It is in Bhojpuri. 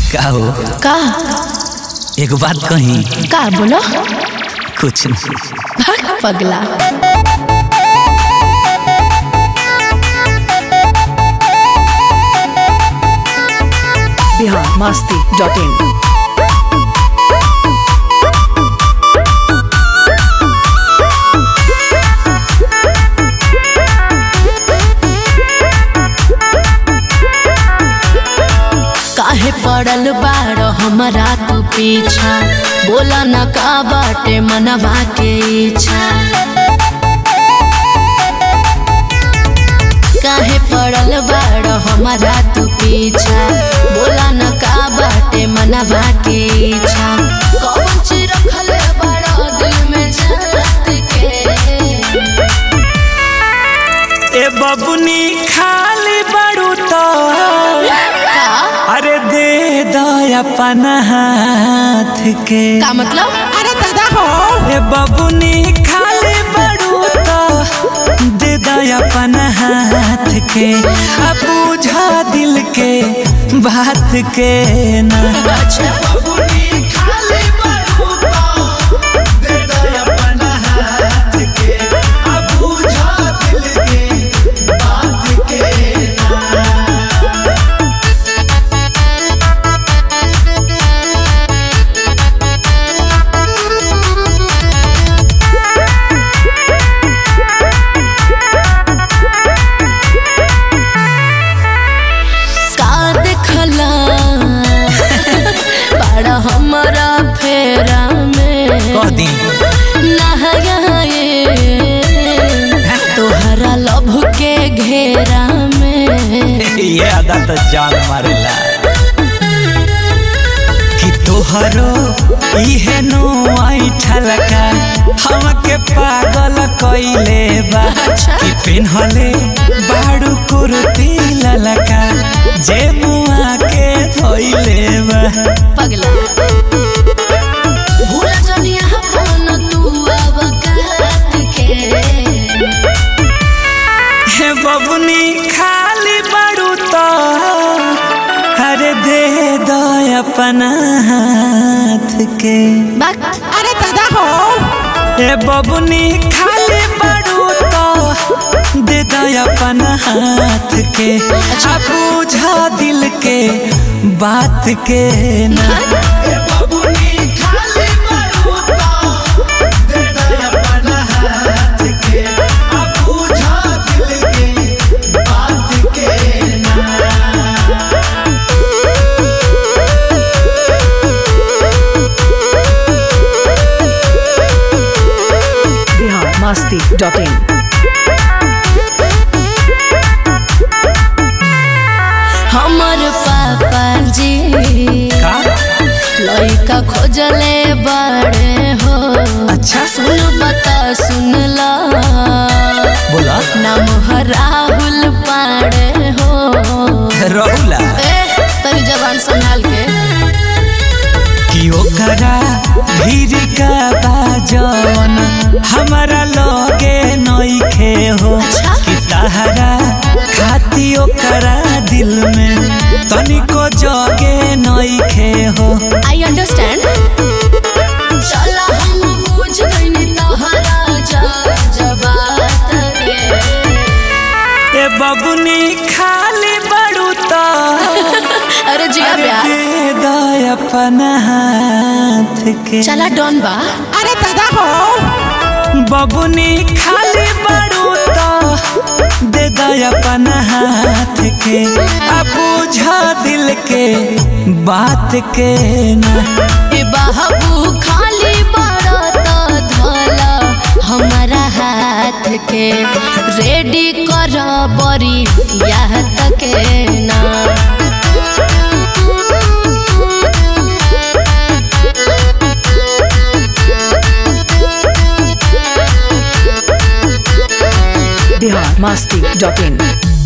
का हो का एक बात कही का बोलो कुछ नहीं भाग पगला बिहार मस्ती डॉट इन काहे पड़ल बाड़ हमरा तू पीछा बोला न का बाटे मनवा के इच्छा काहे पड़ल बाड़ हमरा तू पीछा बोला न का बाटे मनवा के इच्छा कौन चीज रखल बड़ा दिल में जात के ए बबुनी खाली बड़ू तो का अरे दे दो अपन हाथ के का मतलब अरे दादा हो ए बबुनी खाली बड़ू तो दे दो अपन हाथ के अब बुझा दिल के बात के ना अच्छा का देखला बड़ा हमरा फेरा में कह दी नहाए तोहरा लभ के घेरा में ये अदा तो जान मारेला कि तोहरो इहे नो ऐठल का हमके पागल कइले बा अच्छा। कि पिन्हले बाड़ू कुर्ती ललका जे मुआ के धोइले बा पगला भूल जनिया अपन तू अब काट के हे बबुनी खाली बाड़ू तो अरे दे दो अपन हाथ के बाक अरे दादा हो ए बबुनी खाली बड़ू तो दे दो अपन हाथ के आ बुझा दिल के बात के ना बिहार मस्ती डॉट इन हमर पापा जी का लइका खोजले बड़े हो अच्छा सुन बता सुन ला बोला नाम है राहुल पाड़े हो रहुला ए तनी जबान संभाल के कि ओकरा भीड़ का बाजन हमारा लगे नइखे हो अच्छा। कि तहरा खाती ओकरा दिल में तनिको जगे नइखे हो आई अंडरस्टैंड चला हम बुझ गइनी तोहरा जा जबात के ए बबुनी खाली बड़ू तो अरे जिया अरे ब्यास दे दो अपन हाथ के चला डॉन बा अरे दादा हो बबुनी खाली बड़ू तो दे दो अपन हाथ के अब बुझा दिल के बात के ना ए बाबू खाली बड़ा तो धोला हमारा हाथ के रेडी कर बरी यह तक ना बिहार मस्ती डॉट इन